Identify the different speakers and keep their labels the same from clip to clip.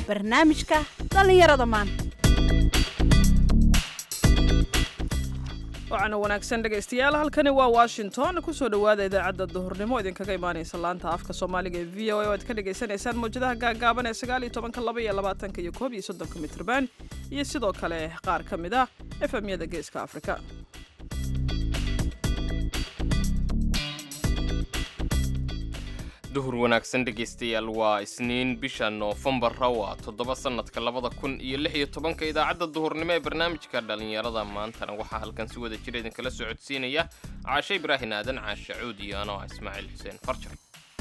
Speaker 1: barnaamijka dhallinyarada maanta
Speaker 2: waxaana wanaagsan dhegaystayaal halkani waa washington kusoo dhowaada idaacadda duhurnimo idinkaga imaanaysa laanta afka soomaaliga ee v o a oo aad ka dhagaysanaysaan mawjadaha gaagaaban ee sagaal iyo tobanka laba iyo labaatanka iyo koob iyo soddonka mitrban iyo sidoo kale qaar ka mid ah efemyada geeska afrika
Speaker 3: duhur wanaagsan dhegaystayaal waa isniin bisha noofembara waa toddoba sannadka labada kun iyo lix iyo tobanka idaacadda duhurnimo ee barnaamijka dhallinyarada maantana waxaa halkan si wada jira idinkala soo codsiinaya caashe ibraahin aadan caashe cuud iyo anoo ah ismaaciil xuseen farjar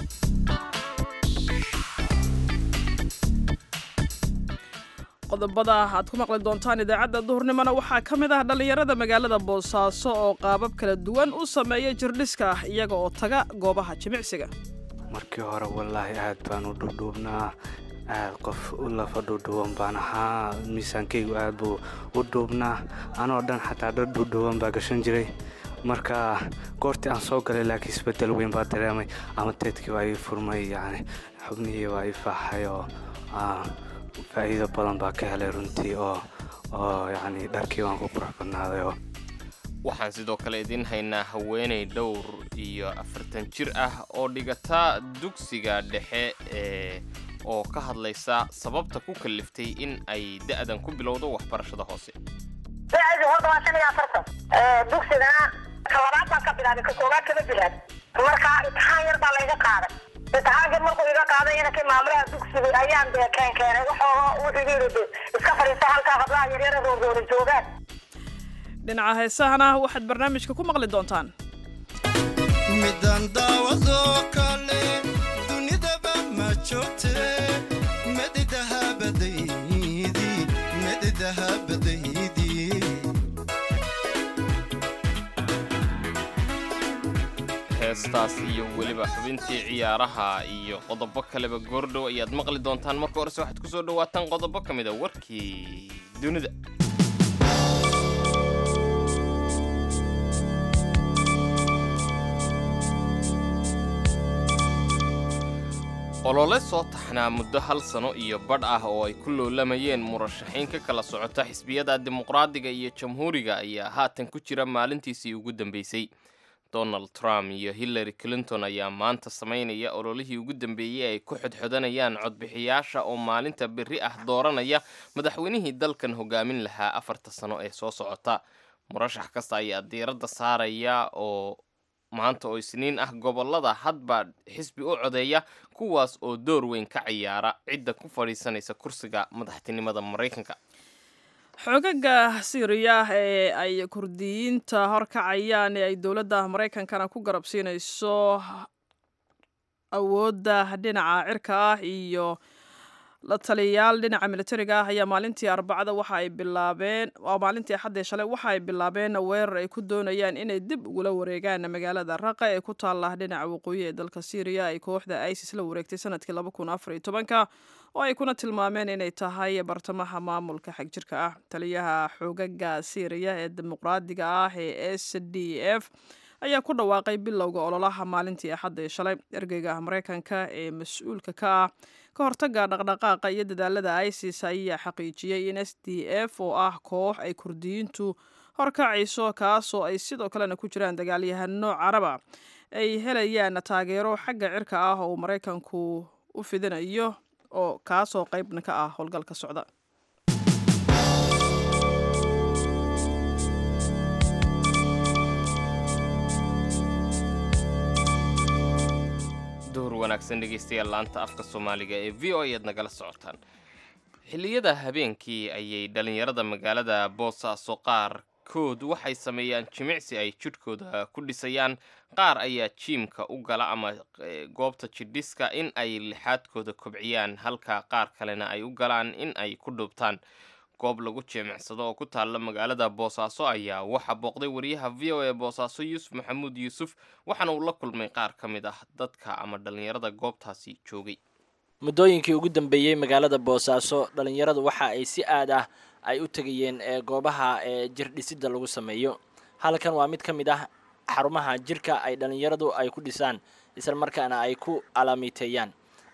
Speaker 2: qodobada aad ku maqli doontaan idaacadda duhurnimona waxaa ka mid ah dhallinyarada magaalada boosaaso oo qaabab kala duwan u sameeya jirdhiska iyaga oo taga goobaha jimicsiga
Speaker 4: markii hore wallaahi aad baan u dhuudhuubnaa aad qof u lafa dhuudhuuban baan ahaa miisaankaygu aad buu u dhuubnaa anoo dhan xataa dhar dhuudhuuban baa gashan jiray marka goortii aan soo galay laakiin isbedel weyn baa dareemay ama teedkii baa ii furmay yani xubnihii baa ii faaxay oo faa'iido badan baa ka helay runtii oo oo yacni dharkii waan ku qurux badnaaday oo
Speaker 3: waxaan sidoo kale idiin haynaa haweenay dhowr iyo afartan jir ah oo dhigata dugsiga dhexe ee oo ka hadlaysa sababta ku kalliftay in ay da'dan ku bilowdo waxbarashada hoose
Speaker 5: da'du horta waa shan iyo afartan dugsigana ka labaad baan ka bilaabay ka koowaad kama bilaabin marka imtixaan yar baa layga qaaday imtixaankii markuu iga qaaday inankii maamulaha dugsiga ayaan dee keen keenay waxooga wuxuu yidhi de iska fadhiista halkaa hablaha yaryara roorroora joogaan
Speaker 2: dhinaca heesahana waxaad barnaamijka ku maqli doontaan
Speaker 6: midaan daawadoo kale dunidaba ma joogte medidahabadaydi medidahabadaydi
Speaker 3: heestaas iyo weliba xubintii ciyaaraha iyo qodobo kaleba goordhow ayaad maqli doontaan marka horese waxaad ku soo dhawaataan qodobo ka mid a warkii dunida olole soo taxnaa muddo hal sano iyo badh ah oo ay ku loolamayeen murashaxiin ka kala socota xisbiyada dimuqraadiga iyo jamhuuriga ayaa haatan ku jira maalintiisii ugu dambeysay donald trump iyo hillary clinton ayaa maanta samaynaya ololihii ugu dambeeyey ay ku xodxodanayaan codbixiyaasha oo maalinta berri ah dooranaya madaxweynihii dalkan hogaamin lahaa afarta sano ee soo socota murashax kasta ayaa diiradda saaraya oo maanta oo isniin ah gobolada hadba xisbi u codeeya kuwaas oo door weyn ka ciyaara cidda ku fadhiisanaysa kursiga madaxtinimada maraykanka
Speaker 2: xoogaga siiriya ee ay kurdiyiinta horkacayaan ee ay dowladda maraykankana ku garabsiinayso awoodda dhinaca cirka ah iyo la taliyayaal dhinaca militariga ah ayaa maalintii arbacada waxa ay bilaabeen waa maalintii axaddii shalay waxa ay bilaabeen weerar ay ku doonayaan inay dib ugula wareegaan magaalada raqa ee ku taalla dhinaca waqooyi ee dalka syriya ay kooxda isis la wareegtay sanadkii laba kun afar iyo tobanka oo ay kuna tilmaameen inay tahay bartamaha maamulka xagjirka ah taliyaha xoogaga syriya ee dimuqraadiga ah ee s d f ayaa ku dhawaaqay bilowga ololaha maalintii axadda shalay ergeyga maraykanka ee mas-uulka ka ah ka hortaga dhaqdhaqaaqa iyo dadaalada isis ayaa xaqiijiyey in s d f oo ah koox ay kurdiyiintu horkacayso kaasoo ay sidoo kalena ku jiraan dagaalyahano caraba ay helayaan taageero xagga cirka ah oo maraykanku u fidinayo oo kaasoo qeybna ka ah howlgalka socda
Speaker 3: duhur wanaagsan dhegaystayaal laanta afka soomaaliga ee v o ayaad nagala socotaan xilliyada habeenkii ayay dhallinyarada magaalada boosaaso qaarkood waxay sameeyaan jimicsi ay jidhkooda ku dhisayaan qaar ayaa jiimka u gala ama goobta jidhiska in ay lixaadkooda kobciyaan halka qaar kalena ay u galaan in ay ku dhuubtaan goob lagu jeemicsado oo ku taalla magaalada boosaaso ayaa waxaa booqday wariyaha v o a boosaaso yuusuf maxamuud yuusuf waxaana uu la kulmay qaar ka mid ah dadka ama dhallinyarada goobtaasi joogay
Speaker 7: muddooyinkii ugu dambeeyey magaalada boosaaso dhallinyaradu waxa ay si aad ah ay u tegayeen ee goobaha ee jir dhisidda lagu sameeyo halkan waa mid ka mid ah xarumaha jirka ay dhallinyaradu ay ku dhisaan isla markaana ay ku alaamiiteeyaan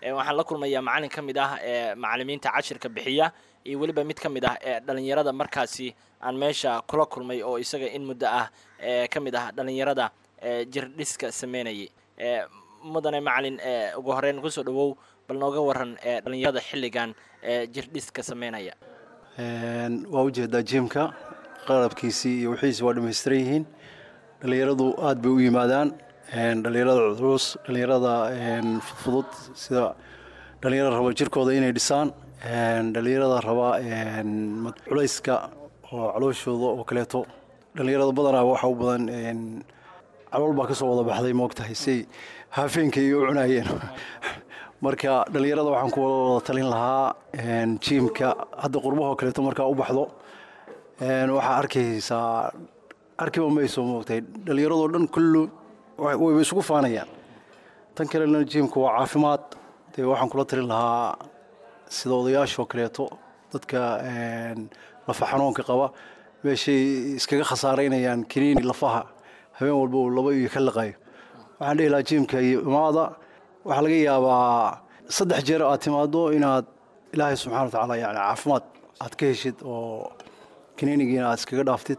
Speaker 7: ee waxaan la kulmayaa macalin ka mid ah ee macalimiinta cashirka bixiya iyo weliba mid ka mid ah ee dhalinyarada markaasi aan meesha kula kulmay oo isaga in muddo ah ee ka mid ah dhalinyarada ee jirdhiska sameynayay ee mudane macalin ee ugu horeyn kusoo dhawow bal nooga waran ee dhalinyarada xilligan ee jirdhiska sameynaya
Speaker 8: waa ujeedaa jimka qalabkiisii iyo wixiisi waa dhamaystiran yihiin dhalinyaradu aad bay u yimaadaan dhalinyarada culus dhalinyarada fudfudud sida dhalinyarada raba jirkooda inay dhisaan dhalinyarada raba culayska oo calooshooda oo kaleeto dhalinyarada badanaa waxa u badan calool baa kasoo wada baxday moogtahay say haafeenkay u cunayeen marka dhalinyarada waxaan ku wada talin lahaa jiimka hadda qurbahoo kaleeto markaa u baxdo waxaa arkaysaa arkiba mayso moogtahay dhalinyaradoo dhan kullu wayba isugu faanayaan tan kalena jiimka waa caafimaad dee waxaan kula talin lahaa sida odayaashoo kaleeto dadka lafa xanuunka qaba meeshay iskaga khasaaraynayaan kiniini lafaha habeen walba uu laba iyo ka liqayo waxaan dhihi lahaa jiimka iyo imaada waxaa laga yaabaa saddex jeer aad timaado inaad ilaahay subxana wa tacaala yani caafimaad aad ka heshid oo kiniinigiina aad iskaga dhaaftid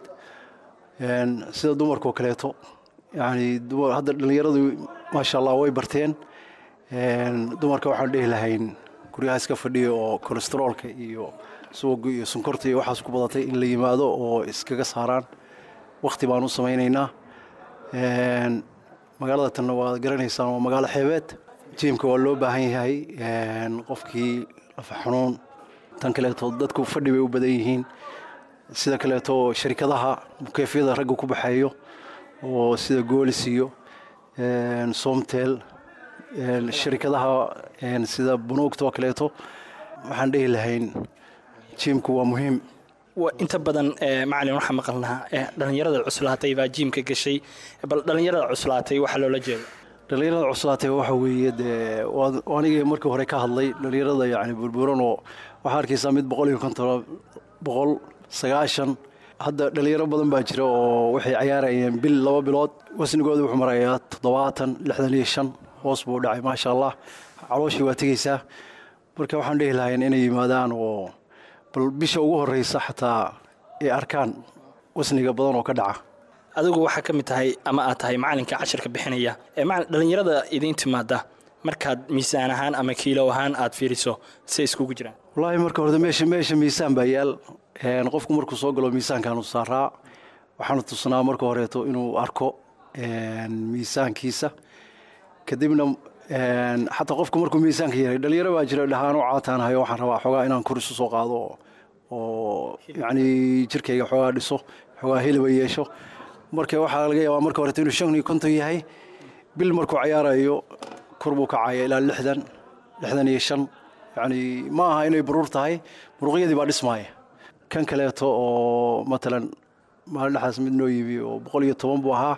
Speaker 8: sida dumarkao kaleeto yani hadda dhalinyaradu maasha allah way barteen dumarka waxaan dhihi lahayn guryaha iska fadhiya oo kolesteroolka iyo suwaga iyo sonkorta iyo waxaas ku badatay in la yimaado oo iskaga saaraan wakti baan u samaynaynaa magaalada tanna waad garanaysaan waa magaalo xeebeed jiimka waa loo baahan yahay qofkii lafa xanuun tan kaleeto dadku fadhi bay u badan yihiin sida kaleeto sharikadaha mukeefyada ragga ku baxeeyo oo sida goolis iyo somtel sharikadaha sida bunuugta oo kaleeto waxaan dhihi lahayn jiimku waa muhiim
Speaker 9: inta badan macalin waxaa maqalnaa dhalinyarada cuslaatay baa jiimka gashay bal dhalinyarada cuslaatay waxaa loola jeeda
Speaker 8: dhalinyarada cuslaatay waxa weeye dee anigii markii hore ka hadlay dhalinyarada yani burburan oo waxaa arkaysaa mid boqol iyo konton boqol sagaashan hadda dhalinyaro badan baa jira oo waxay cayaarayeen bil laba bilood wasnigooda wuxuu marayaa toddobaatan lixdan iyo shan hoos buu dhacay maasha allah calooshii waa tegeysaa marka waxaan dhihi lahayn inay yimaadaan oo bal bisha ugu horeysa xataa ay arkaan wasniga badan oo ka dhaca
Speaker 9: adigu waxaa ka mid tahay ama aad tahay macalinka cashirka bixinaya dhalinyarada idiin timaada markaad miisaan ahaan ama kiilo ahaan aad fiiriso say iskugu jiraan
Speaker 8: wallaahi marka hore meesha meesha miisaan baa yaal qofku markuu soo galo miisaankaanu saaraa waxaanu tusnaa marka horeeto inuu arko miisaankiisa kadibna xataa qofku markuu miisaanka yahay dhalinyaro baa jira dhahaan oo caataanahayo waxaan rabaa xoogaa inaan kor isu soo qaado oo yacni jirkayga xoogaa dhiso xoogaa heliba yeesho marka waxaa laga yaabaa marka horeeto inuu shan iyo konton yahay bil markuu cayaarayo kor buu kacaya ilaa lixdan lixdan iyo shan yacni ma aha inay baruur tahay muruqyadii baa dhismaaya kan kaleeto oo matalan maalin dhexaas mid noo yimi oo boqol iyo toban buu ahaa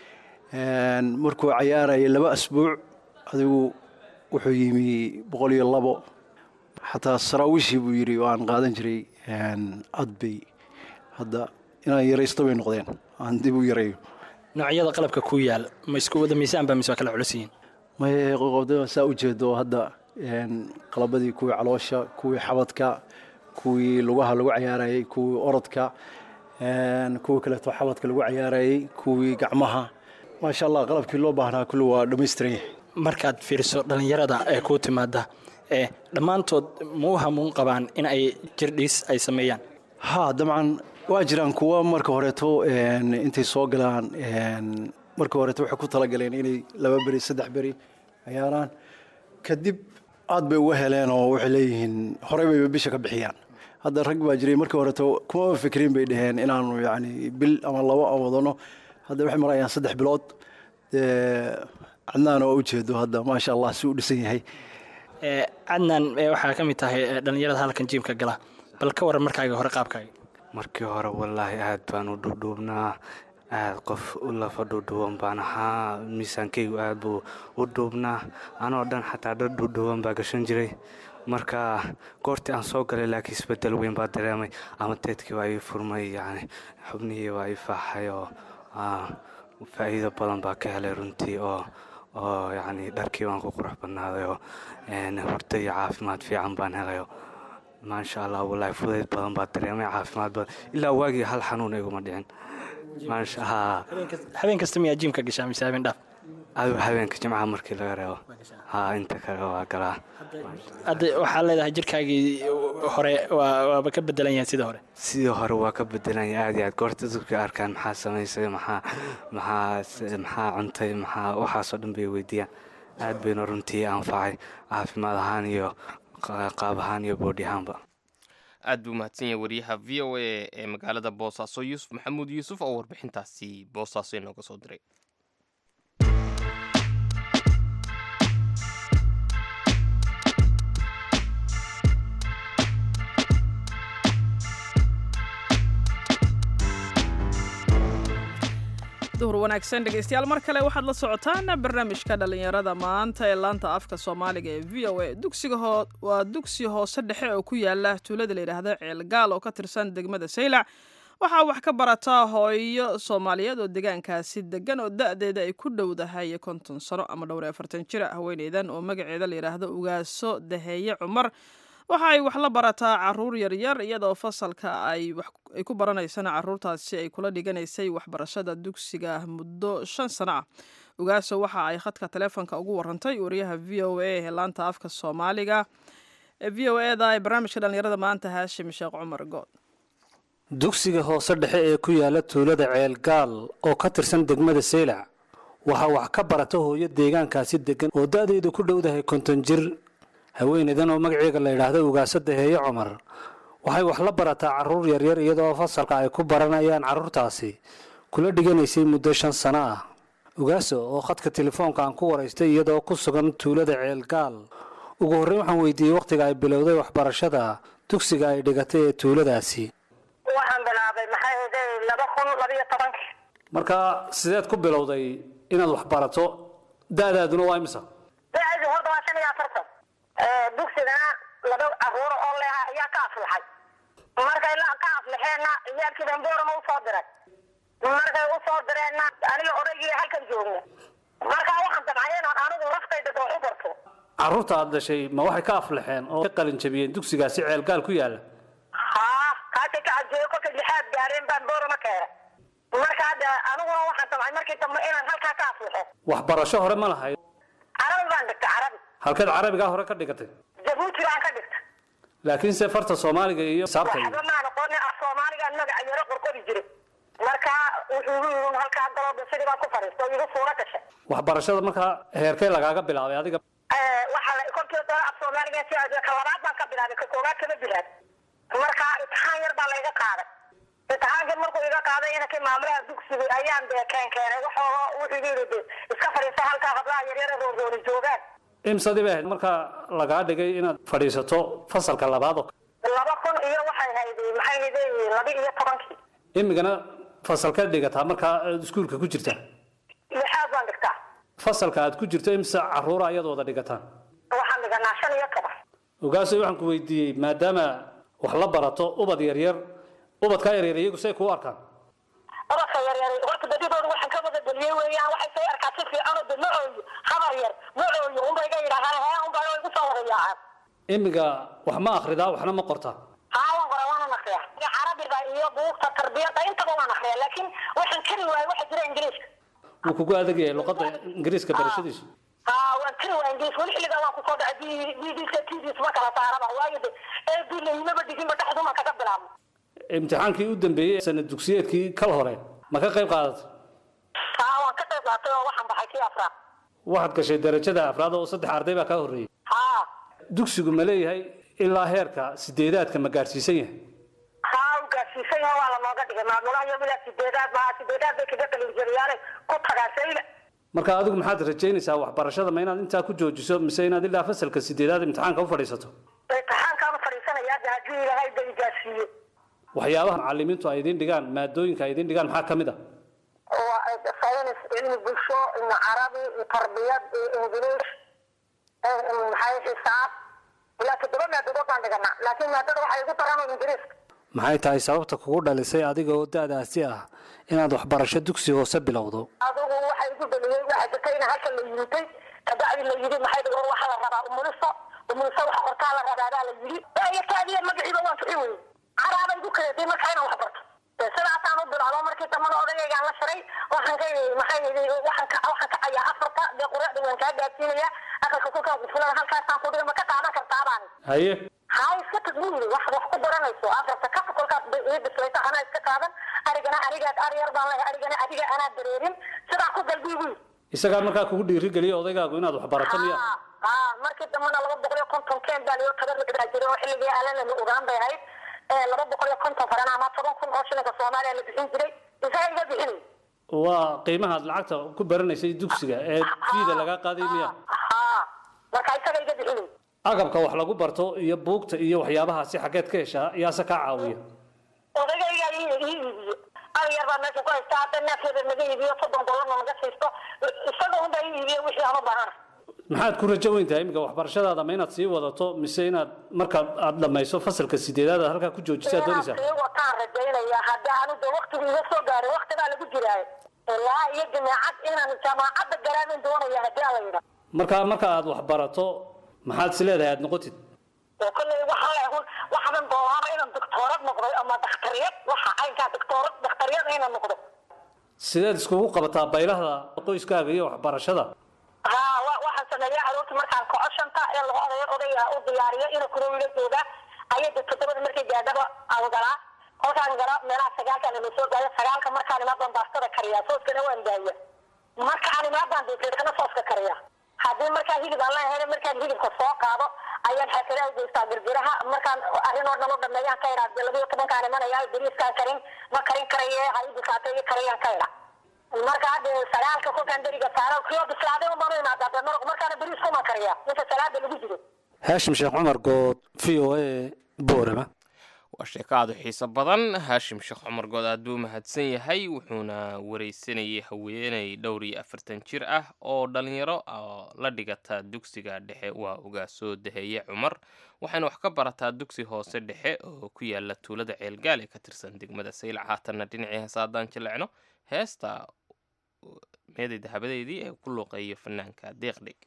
Speaker 8: markuu cayaaraya laba asbuuc adigu wuxuu yimi boqol iyo labo xataa saraawiishii buu yidhi aan qaadan jiray adbay hadda inaan yaraysto bay noqdeen aan dib u yarayo
Speaker 9: noocyada qalabka ku yaal ma isku wada miisaan baa mise waa kala culus yihiin
Speaker 8: maye qoqobda saa u jeedo hadda qalabadii kuwii caloosha kuwii xabadka kuwii lugaha lagu cayaarayey kuwii orodka kuwii kaleeto xabadka lagu cayaarayey kuwii gacmaha maasha allah qalabkii loo baahnaa kulli waa dhammaystiran yahay
Speaker 9: markaad fiiriso dhallinyarada ee kuu timaada ee dhammaantood ma u hamuun qabaan in ay jirdhiis ay sameeyaan
Speaker 8: ha dabcan waa jiraan kuwa marka horeeto intay soo galaan marka horeeto waxay ku talagaleen inay laba beri saddex beri cayaaraan kadib aad bay uga heleen oo waxay leeyihiin horey bayba bisha ka bixiyaan hadda rag baa jiray markii horeeto kumaba fikrin bay dhaheen inaanu yacni bil ama labo aan wadano hadda waxay marayaan saddex bilood cadnaan oo ujeedo hadda maasha allah si u dhisan yahay
Speaker 9: cadnaan waxaa ka mid tahay dhallinyarada halkan jiimka gala bal ka waran markaaga hore qaabkaaga
Speaker 4: markii hore wallaahi aad baan u dhuudhuubnaa aad qof u lafa dhuudhuuban baan ahaa miisaankaygu aad buu u dhuubnaa anoo dhan xataa dhar dhuudhuuban baa gashan jiray marka goortii aan soo galay laakiin isbedel weyn baa dareemay ama teedkii waa ii furmay yani xubnihii waa ii faaxay oo faa'iido badan baa ka helay runtii oo oo yacni dharkii waan ku qurux badnaadayoo hurdo iyo caafimaad fiican baan helayo maasha allah wallaahi fudayd badan baa dareemay caafimaad badan ilaa waagii hal xanuun iguma dhicin maasha haa
Speaker 9: habeen kasta miyaa jiimka gashaa mise habeen dhaaf
Speaker 4: adigu habeenka jimcaha markii laga reebo haa inta kale waa galaa
Speaker 9: hadda waxaa leedahay jirkaagii hore waa- waaba ka bedelan yahay sida hore
Speaker 4: sidii hore waa ka bedelanya aad iyo aad goorta dadka arkaan maxaa samaysay maxaa maxaa s- maxaa cuntay maxaa waxaasoo dhan bay weydiiyaan aad bayna runtii anfacay caafimaad ahaan iyo qa- qaab ahaan iyo boodhi ahaanba
Speaker 3: aad buu mahadsan yahay wariyaha v o a ee magaalada boosaaso yuusuf maxamuud yuusuf oo warbixintaasi boosaaso inooga soo diray
Speaker 2: duhur wanaagsan dhegeystayaal mar kale waxaad la socotaan barnaamijka dhalinyarada maanta ee laanta afka soomaaliga ee v o a dugsiga hoo waa dugsi hoose dhexe oo ku yaala tuulada la yidhaahda ceelgaal oo ka tirsan degmada saylac waxaa wax ka barataa hooyo soomaaliyeed oo deegaankaasi degan oo da-deeda ay ku dhowdahay konton sano ama dhowr iyo afartan jira haweeneydan oo magaceeda la yidhaahdo ugaaso daheeye cumar waxa ay wax la barataa caruur yaryar iyadoo fasalka ay wax ay ku baranaysana caruurtaasi ay kula dhiganaysay waxbarashada dugsiga muddo shan sano ah ugaaso waxa ay khadka taleefonka ugu warantay wariyaha v o a ee laanta afka soomaaliga ee v o eda ee barnaamijka dhalinyarada maanta haashim sheekh cumar good
Speaker 10: dugsiga hoose dhexe ee ku yaala tuulada ceelgaal oo ka tirsan degmada seylac waxaa wax ka barata hooyo deegaankaasi degan oo da-deedu ku dhowdahay konton jir haweeneydan oo magaceega la yidhaahdo ugaasa daheeye cumar waxay wax la barataa carruur yaryar iyadoo fasalka ay ku baranayaan carruurtaasi kula dhiganaysay muddo shan sano ah ugaaso oo khadka telefoonka aan ku waraystay iyadoo ku sugan tuulada ceelgaal ugu horreyn waxaan weydiiyey wakhtiga ay bilowday waxbarashada dugsiga ay dhigatay ee tuuladaasi
Speaker 5: waxaan bilaabay maxay ahayd laba kun labiyo tobankii
Speaker 10: marka sideed ku bilowday inaad wax barato da-daaduna waa imisa
Speaker 5: da-dii horta waa shan iyo afartan dugsigana laba caruuro oo leeha ayaa ka aflaxay markay la ka aflaxeenna ciyaalkii damboorama usoo diray markay usoo direenna aniga odaygii halkan joogna markaa waxaan damcay inaan anigu laftayda doox u barto
Speaker 10: carruurta aad dhashay ma waxay ka aflaxeen oo ka qalin jabiyeen dugsigaasi ceelgaal ku yaala
Speaker 5: haa kaasay ka cajeeyo kolkay lixaad gaareen baan boorama keenay marka hadda aniguna waxaan damcay markii dambe inaan halkaa ka aflaxo
Speaker 10: waxbarasho hore ma lahayd
Speaker 5: carabi baan dhigtay carabi
Speaker 10: halkeed carabigaa hore ka dhigatay
Speaker 5: jabuuti baan ka dhigtay
Speaker 10: laakiinse farta soomaaliga iyo saabta iyo
Speaker 5: waxba maan aqoonin af soomaaligaan magaca yaro qorqori jiray marka wuxuu igu yidhi halkaa galoo bisidii baan ku fadhiista oo igu suura gashay
Speaker 10: waxbarashada markaa heerkee lagaaga bilaabay adiga
Speaker 5: waxaa la kolkii hore af soomaaliga si aad ka labaad baan ka bilaabay ka koobaad kama bilaabin marka imtixaan yar baa layga qaaday imtixaankii markuu iga qaaday inankii maamulaha dugsiga ayaan dee keen keenay waxoo wuxuu igu yidhi de iska fadhiisto halkaa hablaha yaryara roorroori joogaan
Speaker 10: imsadii bay ahayd markaa lagaa dhigay inaad fadhiisato fasalka labaad oo
Speaker 5: laba kun iyo waxay hayd maxay hayd laba iyo tobankii
Speaker 10: imigana fasalkeed dhigataa markaa aad iskuulka ku jirtaa
Speaker 5: lixaad baan dhigtaa
Speaker 10: fasalka aad ku jirto imse caruura ayaad wada dhigataan
Speaker 5: waxaan dhiganaa shan iyo toban
Speaker 10: ogaasay waxaan ku weydiiyey maadaama wax la barato ubad yaryar ubadkaa yaryar iyagu say kuu arkaan
Speaker 5: ubadka yaryar horta badidooda waxaan ka wada geliyey weeyaan waxay soo arkaa si fiican oo de ma ooyo habar yar ma ooyo unba iga yidhaahaan hee unba igu soo wada yaacaan
Speaker 10: imiga wax ma akhridaa waxna ma qortaa
Speaker 5: haa waan qora waanan akriya carabiga iyo buugta tarbiyada intaba waan akriya laakiin waxaan kari waayay waxa jira ingiriiska
Speaker 10: wuu kugu adag yahay luqadda ingiriiska barashadiisu
Speaker 5: haa waan kari waaya ingiriis weli xilligaa waan kusoo dhacay b b c t v ma kala saaraba waayo de ee bilaynaba dhiginba dhexduma kaga bilaabno
Speaker 10: imtixaankii u dambeeyey sanad dugsiyeedkii kal hore ma ka qayb qaadatay
Speaker 5: haa waan ka qayb qaatay oo waxaan baxay kii afraad
Speaker 10: waxaad gashay darajada afraad oo saddex arday baa kaa horreeyey
Speaker 5: haa
Speaker 10: dugsigu ma leeyahay ilaa heerka sideedaadka ma gaadhsiisan yahay
Speaker 5: haa u gaadsiisan yahay waa lanooga dhigay maamulaha iyo ilaa sideedaad maa sideedaad bay kaga qalinjariyaane ku tagaa sayla
Speaker 10: marka adigu maxaad rajaynaysaa waxbarashada ma inaad intaa ku joojiso mise inaad ilaa fasalka sideedaad imtixaanka u fadhiisato
Speaker 5: imtixaankaan u fadhiisanayaa de haddii ilaahay ba igaadsiiye
Speaker 10: waxyaabaha macalimiintu ay idin dhigaan maadooyinka ay idin dhigaan maxaa ka mid ah
Speaker 5: saynis cilmi bulsho iyo carabi iyo tarbiyad iyo ingiliish maxay xisaab ilaa toddoba maadadood baan dhiganaa laakiin maadada waxay igu daran ingiriiska
Speaker 10: maxay tahay sababta kugu dhalisay adiga oo da-daasi ah inaad waxbarasho dugsi hoose bilowdo
Speaker 5: adigu waxay igu dhaliyey waxaa jirta in halka la yimitay kabacdi la yidhi maxay dhigo waxaa la rabaa umuliso umuliso waxa qortaa la rabaadaa la yidhi iyo taadiya magaciiba waan tuxi weyey caraaba igu kaleeday markaa inaan wax barto sidaasaan u bilaabo markii dambana odagaygaan la shiray waxaan ka maxay yidhi waxaan ka waxaan ka cayaa afarta dee quraacda waan kaa gaadsiinaya aqalka kulkaan kufulada halkaasaan ku dhiga ma ka qaadan kartaa baan
Speaker 10: haye
Speaker 5: hay iska tag buu yidhi waxaad wax ku baranayso afarta ka kolkaas bay ii bislaysa anaa iska qaadan arigana anigaad ari yar baan leeyahay arigana adiga anaa dareerin sidaa ku galbii buu yidhi
Speaker 10: isagaa markaa kugu dhiirigeliya odaygaagu inaad wax barato miya
Speaker 5: haa markii dambena laba boqol iyo konton keen baa liyo tabar baa jiray oo xilligii alana la ogaan bay ahayd laba boqol iyo konton farana ama toban kun oo shilinka soomaaliya la bixin jiray isaga iga bixinay
Speaker 10: waa qiimahaad lacagta ku baranaysay dugsiga ee fiida lagaa qaaday miya
Speaker 5: haa marka isaga iga bixinay
Speaker 10: agabka wax lagu barto iyo buugta iyo waxyaabahaasi xaggeed ka heshaa yaase kaa caawiya
Speaker 5: odagaygaa ii ii iibiyo ari yar baa meesha ku haysta hadda neefkeeda naga iibiyo soddon dollarna naga siisto isaga unbaa ii iibiyo wixii aan u baahana
Speaker 10: maxaad ku rajo weyn tahay iminka waxbarashadaada ma inaad sii wadato mise inaad markaad aad dhammayso fasalka sideedaad aad halkaa ku joojisaad doonaysaa
Speaker 5: sii wataan rajaynaya hadda anu de waktigu iga soo gaaray wakti baa lagu jiraayo ilaa iyo jameecad inaan jaamacadda garaamin doonaya haddii aan la yidha
Speaker 10: marka marka aad wax barato maxaad is leedahay aad noqotid
Speaker 5: oo kolley waxaa leehun waxaan doonaaba inaan doctoorad noqdo ama daktariyad waxa aynkaa doctoorad daktariyad inaan noqdo
Speaker 10: sideed iskugu qabataa baylahda qoyskaaga iyo waxbarashada
Speaker 5: haa wa waxaan sameeya caruurta markaan kaco shanta ee lagu odayo odayga u diyaariyo ina kula wila jooga ayada toddobada markay gaadhaba aan galaa kolkaan gala meelaha sagaalka la soo gaayo sagaalka markaan imaadan baastada kariyaa sooskana waan daaya markaan imaadan deeteedkana sooska kariyaa haddii markaa hilib aan leeyahay markaan hilibka soo qaado ayaan xaafadaha geystaa girgiraha markaan arrin oo dhan u dhameeyaan ka idhaa labiyo tobankaan imanaya beriiskaan karin ma karin karaye ha i bisaatay i kariyaan ka idha marka hadda sagaalka kolkaan beriga saaro kiyoo bislaaday un baan u imaadaa dee maraq markaana beriis kuma kariyaa inta salaada lagu jiro
Speaker 10: haashim sheekh cumar good v o a boorama
Speaker 3: waa sheeko aad u xiiso badan haashim sheekh cumar good aad buu mahadsan yahay wuxuuna wareysanayay haweeney dhowr iyo afartan jir ah oo dhalinyaro oo la dhigata dugsiga dhexe waa uga soo daheeye cumar waxayna wax ka barataa dugsi hoose dhexe oo ku yaala tuulada ceelgaal ee ka tirsan degmada saylac haatanna dhinacii heesa haddaan jilecno heesta meeday dahabadeedii ee ku luuqeeyo fanaanka deeqdhig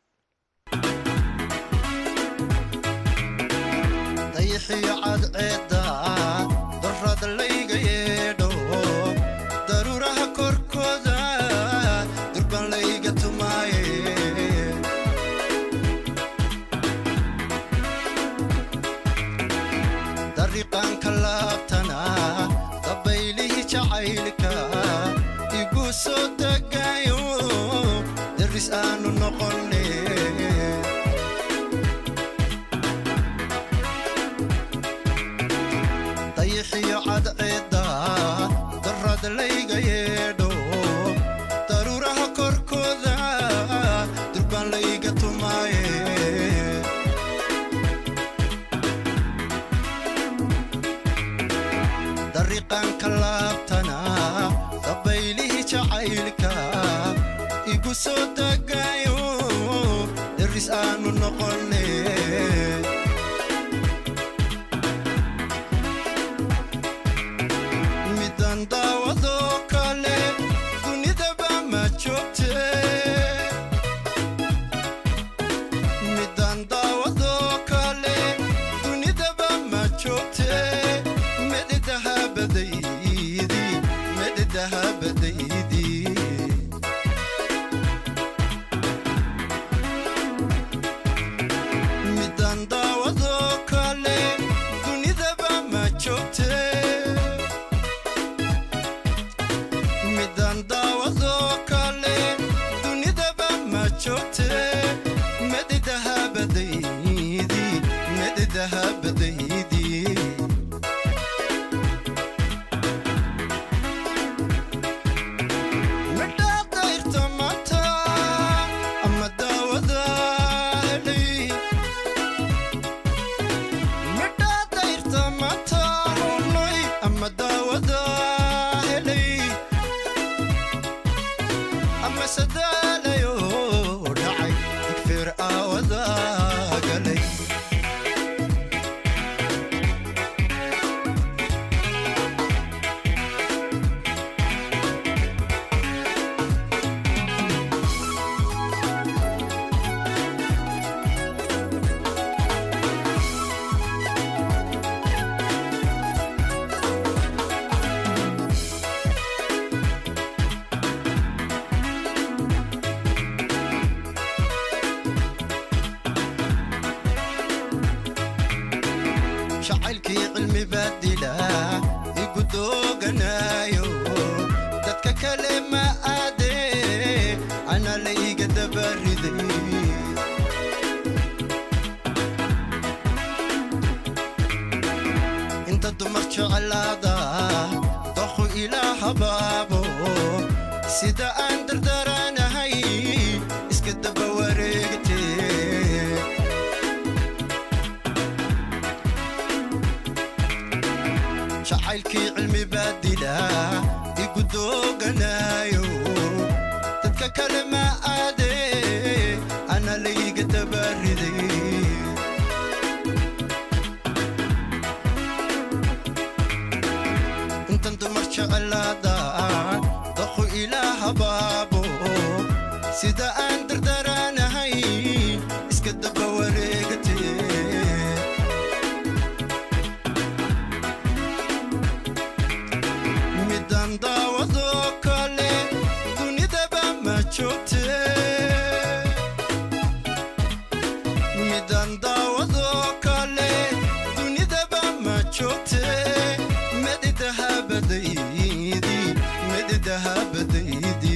Speaker 6: dayixiyo cadceedda darrad layga yeedho daruuraha korkooda durban layga tumaaye dariiqaanka laabtana dabaylihii jacaylka igu soo degaayo deris aanu noqonne dayixiyo cadceedda darrad layga yeedho daruuraha korkooda durban layga tumaaye dariiqaanka laabtana dabaylihii jacaylka igu soo degaayo deris aanu noqonne midan daawadoo kale dunidaba ma joogte midan daawadoo kale dunidaba ma joogte medidahabadaydi medidahabadaydi midan daawadoo kale dunidaba ma joogte midan daawadoo kale dunidaba ma joogte medidahabadaydi medidahabadaydi midhaa dayrta maanta ama daawada helay midhaa dayrta maanta runay ama daawada helay ama sadaalayo dhacay digfeer aawada galay kale ma aade ana la iga dabariday inta dumar jeclaada doqu ilaa habaabo sida aan dardaranahay iska daba wareegtee jacaylkii cilmi baa dila igu dooganaayo dadka kale ma aade ana layga dabariday intan dumar jeclaada daqu ilaa habaabo sida aan dardaranahay iska daba wareegatee midaan daawadoo kale dunidaba ma joogte midaan daawadoo kale dunidaba ma joogte medidahabadaydi medidahabadaydi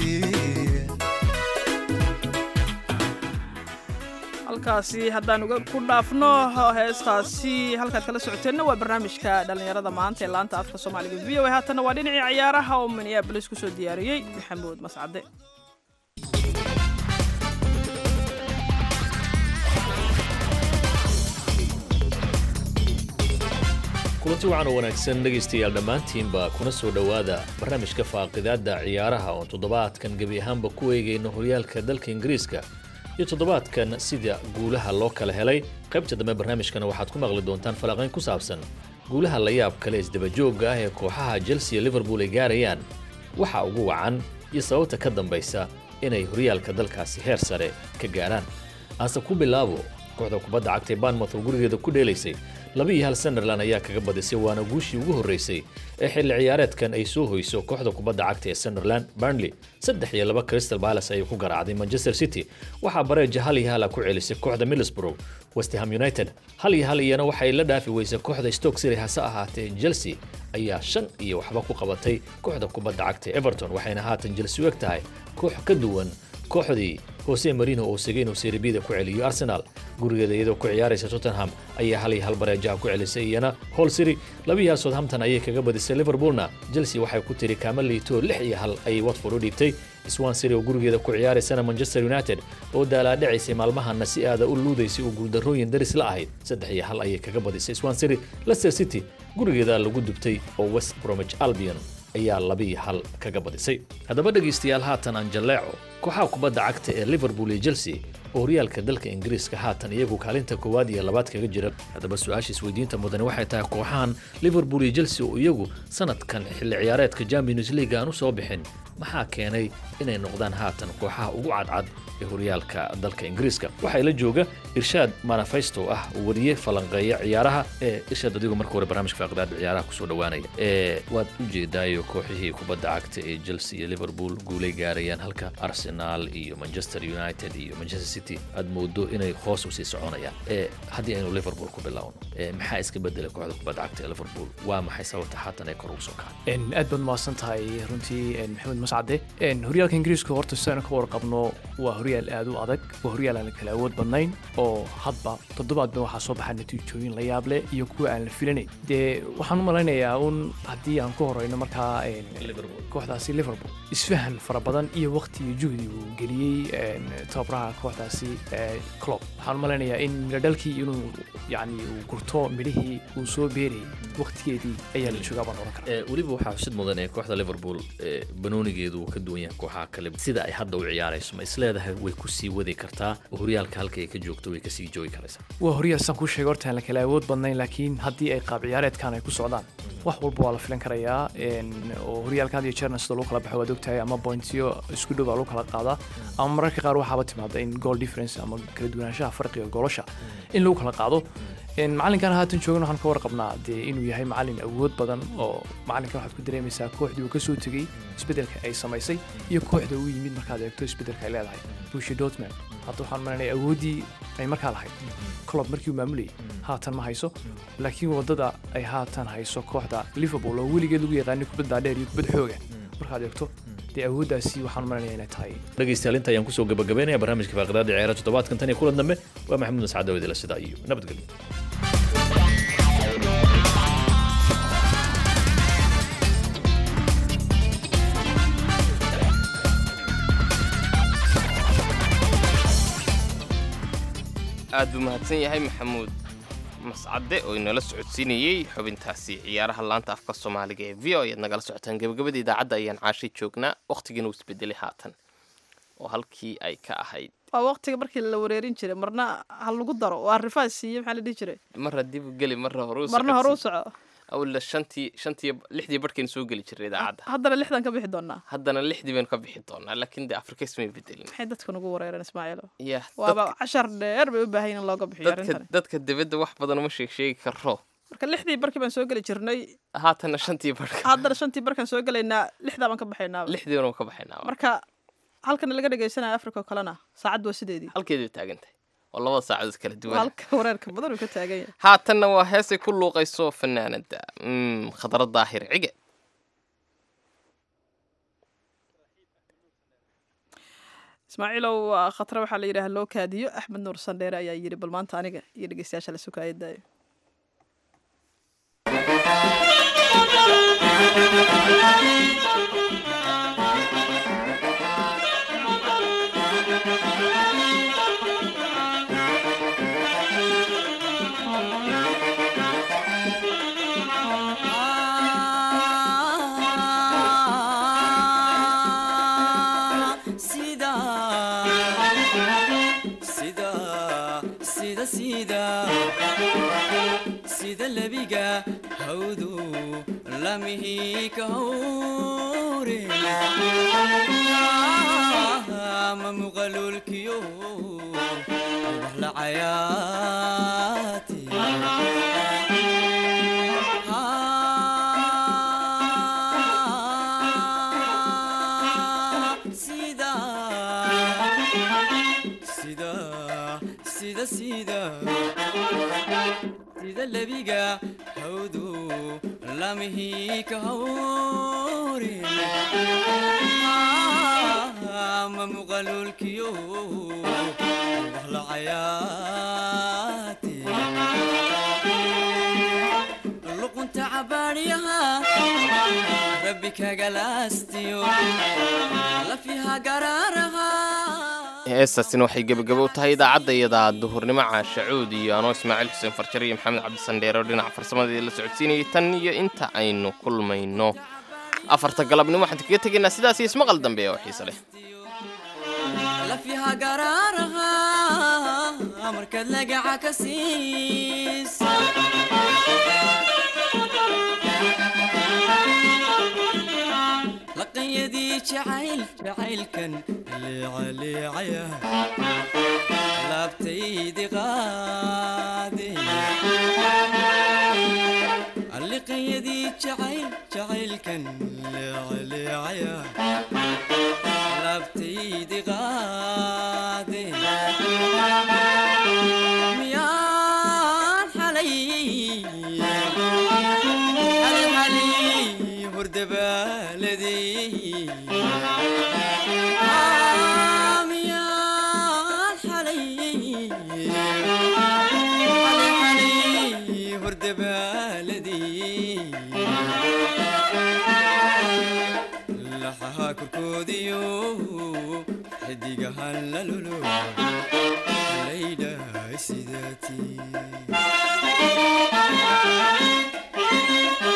Speaker 2: halkaasi haddaan uga ku dhaafno heestaasi halkaad kala socoteenna waa barnaamijka dhallinyarada maanta ee laanta afka soomaaliga v o a haatanna waa dhinacii ciyaaraha oo minneabolis kusoo diyaariyey maxamuud mascade
Speaker 11: kulanti wacan oo wanaagsan dhegaystayaal dhammaantiinba kuna soo dhowaada barnaamijka faaqidaadda ciyaaraha oon toddobaadkan gebi ahaanba ku eegayno horyaalka dalka ingiriiska iyo toddobaadkan sida guulaha loo kala helay qaybta dambe barnaamijkana waxaad ku maqli doontaan falanqayn ku saabsan guulaha la yaab kale isdabajoogga ah ee kooxaha chelsea iyo liverpool ay gaarayaan waxa ugu wacan iyo sababta ka dambaysa inay horyaalka dalkaasi heer sare ka gaaraan aase ku bilaabo kooxda kubadda cagta ee banmouth oo gurigeeda ku dheelaysay laba iyo hal sunderland ayaa kaga badisay waana guushii ugu horreysay ee xilli ciyaareedkan ay soo hoyso kooxda kubadda cagta ee sunderland burnley saddex iyo laba crystal palace ayay ku garaacday manchester city waxaa bareeja hal iyo hala ku celisay kooxda middlesbrough westham united hal iyo hal iyana waxay la dhaafi weysay kooxda stoke city hase ahaatee chelsea ayaa shan iyo waxba ku qabatay kooxda kubadda cagta ee everton waxayna haatan chelsea u eg tahay koox ka duwan kooxdii hose marino oo segay inuu seribida ku celiyo arsenal gurigeeda iyadoo ku ciyaaraysa tottenham ayaa hal iyo hal bareejaha ku celisay iyana hall city labiyaha southampton ayay kaga badisay liverpoolna chelsea waxay ku tiri kaama liito lix iyo hal ayay watford u dhiibtay swan city oo gurigeeda ku ciyaaraysana manchester united oo daalaadhacaysay maalmahana si aada u luudaysay uu guuldarrooyin daris la ahayd saddex iyo hal ayay kaga badisay swan city leicester city gurigeeda lagu dubtay oo west bromwich albion ayaa labiiyo hal kaga badisay haddaba dhegaystayaal haatan aan jalleeco kooxaha kubadda cagta ee liverpool iyo chelsea oo horyaalka dalka ingiriiska haatan iyagu kaalinta koowaad iyo labaad kaga jira haddaba su-aasha isweydiinta mudani waxay tahay kooxahan liverpool iyo chelsea oo iyagu sanadkan xilli ciyaareedka champions league aan u soo bixin maxaa keenay inay noqdaan haatan kooxaha ugu cadcad ee horyaalka dalka ingiriiska waxaa la jooga irshaad manafesto ah wariye falanqeeya ciyaaraha ee irshaad adigu marka hore barnaamijka faaqidaada ciyaaraha kusoo dhowaanaya ee waad u jeedaayo kooxihii kubadda cagta ee chelsea iyo liverpool guulay gaarayaan halka arsenal iyo manchester united iyo manchester city aad moodo inay hoos usii soconayaan ee haddii aynu liverpool ku bilaawno ee maxaa iska bedelay kooxda kubadda cagta ee liverpool waa maxay sababta haatan ay kor ugu soo kacay
Speaker 12: aad baad mahadsan tahay runtii maxamed mascade horyaalka ingiriiska horta sidaynu ka warqabno waa horyaal aad u adag waa horyaal aan kala awood badnayn oo hadba toddobaadba waxaa soo baxa natiijooyin la yaab leh iyo kuwa aan la filanayn dee waxaan u malaynayaa un haddii aan ku horeyno markaa kooxdaasi liverpool isfahan fara badan iyo waqti iyo juhdi uu geliyey tababaraha kooxdaasi clob waxaan u malaynayaa in midhadhalkii inuu yani uu gurto midhihii uu soo beerayay waqtigeedii ayaa la joogaa baan oran karaa
Speaker 11: weliba waxaa xusid mudan ee kooxda liverpool banoonigeedu uu ka duwan yahay kooxaha kale sida ay hadda u ciyaarayso ma isleedahay way ku sii wadi kartaa oo horyaalka halka ay ka joogto way kasii joogi karaysaa
Speaker 12: waa horyaal saan kuu sheegay horta aan la kala awood badnayn laakiin haddii ay qaab ciyaareedkan ay ku socdaan wax walba waa la filan karayaa oo horyaalka had iyo jeerna sida lagu kala baxo waad ogtahay ama pointiyo isku dhow baa lagu kala qaadaa ama mararka qaar waxaaba timaada in goal difference ama kala duwanaanshaha farqiga goolasha in lagu kala qaado macalinkan haatan joogan waxaan ka warqabnaa dee inuu yahay macalin awood badan oo macalinkan waxaad ku dareemaysaa kooxdii uu kasoo tegey isbedelka ay samaysay iyo kooxda uu yimid markaad eegto isbedelka ay leedahay bushi dortmund hadda waxaan malanaya awooddii ay markaa lahayd colob markii uu maamulayay haatan ma hayso laakiin waddada ay haatan hayso kooxda liverpool oo weligeed lagu yaqaanay kubadda dheer iyo kubad xooga markaad eegto dee awooddaasi waxaan maranaya inay tahay
Speaker 11: dhegaystayaal inta ayaan kusoo gabagabeynaya barnaamijka faaqidaada ciyaara toddobaadkan tan iyo kulan dambe waa maxamuud nascad dawidila sidaa iyo nabadgelyo
Speaker 3: aad buu mahadsan yahay maxamuud mascade oo inala socodsiinayey xubintaasi ciyaaraha laanta afka soomaaliga ee v o ayaad nagala socotaan gebagabada idaacadda ayaan caashay joognaa wakhtigiina uu isbedelay haatan oo halkii ay ka ahayd
Speaker 2: waa waqtiga markii la wareerin jiray marna ha lagu daro waa rifaas siiye maxaa la dhihi jiray
Speaker 3: marra dib u geli marra hore u
Speaker 2: marna hore u
Speaker 3: socodsi.
Speaker 2: soco
Speaker 3: awla shantii shantii lixdii barhkaynu soo geli jiray idaacadda
Speaker 2: haddana lixdan ka bixi doonaa
Speaker 3: haddana lixdii baynu ka bixi doonaa laakiin dee afrika ismay bedelin
Speaker 2: maxay dadka nagu wareereen ismaaciilo
Speaker 3: ya
Speaker 2: waaba cashar dheer bay u baahan yihin in looga bixiyo
Speaker 3: dadka
Speaker 2: arrintan
Speaker 3: dadka dibadda wax badan uma sheeg sheegi karo
Speaker 2: marka lixdii barkii baan soo geli jirnay
Speaker 3: haatana shantii barhka
Speaker 2: haddana shantii barkaan soo gelaynaa lixdaa baan ka baxaynaaba
Speaker 3: lixdii baan ka baxaynaa
Speaker 2: marka halkana laga dhegaysanaya africa oo kalena saacad waa sideedii
Speaker 3: halkeedii bay taagan tahay oo labada saacadood kala duwan
Speaker 2: halka wareerka badan uu ka taagan yahay
Speaker 3: haatanna waa heesay ku luuqayso fanaanada mm, khadra daahir cige
Speaker 2: ismaaciilow waa khatra waxaa la yidhaha loo kaadiyo axmed nuur sandheere ayaa yidhi bal maanta aniga iyo dhegeystayaasha la sukaaya daayo
Speaker 6: sida sida sida sida sida lebiga hawdu lamihi ka hawre ma muqalulkiyo ubax la cayaati sida sida sida sida sida lebiga hawdu lamihi ka hawre ma muqalulkiyo ubax la cayaati luqunta cabaadhiyaha rabbi kagalaastiyo lafiha garaaraha
Speaker 3: heestaasina waxay gebagabo u tahay idaacadda iyadaa duhurnimo caashacuud iyo anoo ismaaciil xuseen farjar iyo maxamed cabdisandheere oo dhinaca farsamadii la socodsiinayay tan iyo inta aynu kulmayno afarta galabnimo waxaan kaga tegaynaa sidaas iyo ismaqal dambe oo xiise leh
Speaker 6: lafiha garaaraha markaad lagaca ka siis laqanyadii jacayl jacaylkan leecaleecaya laabtaydi qaade liqanyadii jacayl jacaylkan leecaleecaya laabtaydi qaade miyaan xalay xalay xalay hordabaaladey miyaan xalay xalay xalay hordabaaladey laxaha korkoodiyo xidigahan lalolo laydhahay sidaatii